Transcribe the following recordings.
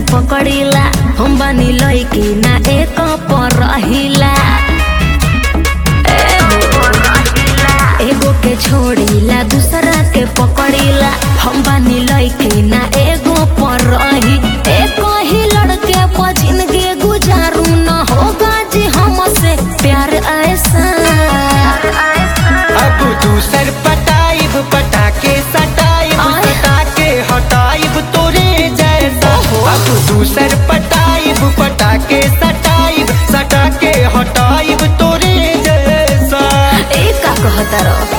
पकड़ीला हम बानी लइकी ना एक पर रहिला एगो के छोड़ीला दूसरा के पकड़ीला हम बानी लइकी ना एगो पर रही एक ही लड़के पर जिंदगी गुजारू न होगा जी हमसे प्यार ऐसा अब दूसर पटाइब पटाके सटाइब आय। सटाके हटाइब तोरे जैसा अब दूसर पटाइब पटाके सटाइब सटाके हटाइब तोरे जैसा ए का कहता रहो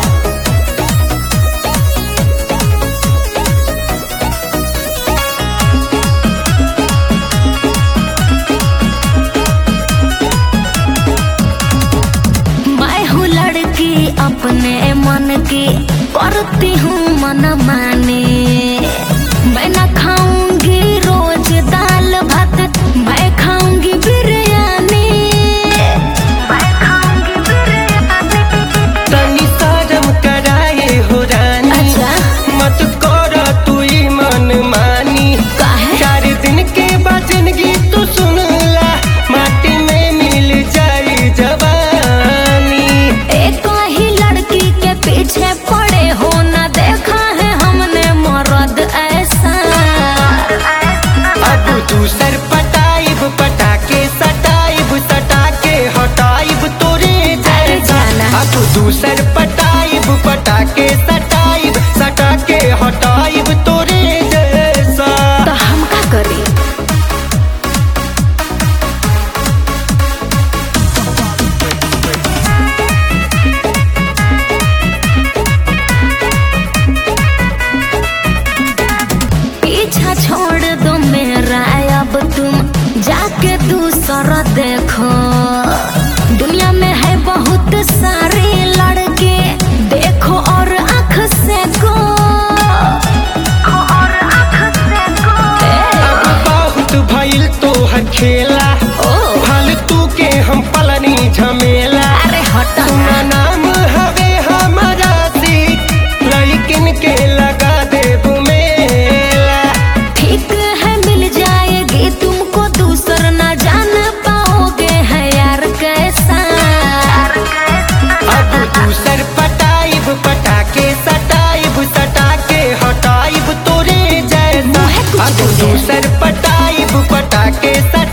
मैं हूँ लड़की अपने मन की करती हूँ मन माने मैं न खाऊंगी रोज दाल भात मैं खाऊंगी बिरयानी मैं खाऊंगी बिरयानी तनी शर्म कराए हो रानी अच्छा मत कर तू ई मन मानी काहे? चार दिन के बाद जिंदगी तू सुन ला माटी में मिल जाई जवानी एक ही लड़की के पीछे पड़े हो न देखा है हमने मर्द ऐसा अब दूसर पटाइब पटाके सटाइब सटाके हटाइब तोरे अरे जैसा जाना। अब दूसर पटाइब पटाके सटाइब सटाके हटाइब तोरे जैसा तो हम का करी पीछा छोड़ दो मेरा अब तुम जाके दूसरा देखो दुनिया में है बहुत सारे लड़के देखो और आँख से को और आँख से को अब बहुत भइल तोहर खेला ओ फालतू के हम पलनी झमेला अरे हटा सुना नाम हवे हमारा सीख लड़किन के लगा दे मेला ठीक है मिल जाएगी तुमको दूसर ना जान पाओगे है यार कैसा अब दूसर पटाइब पटाके सटाइब सटाके हटाइब तोरे जैसा मुँह कुछ अब बोले। दूसर पटाइब पटाके सटाइब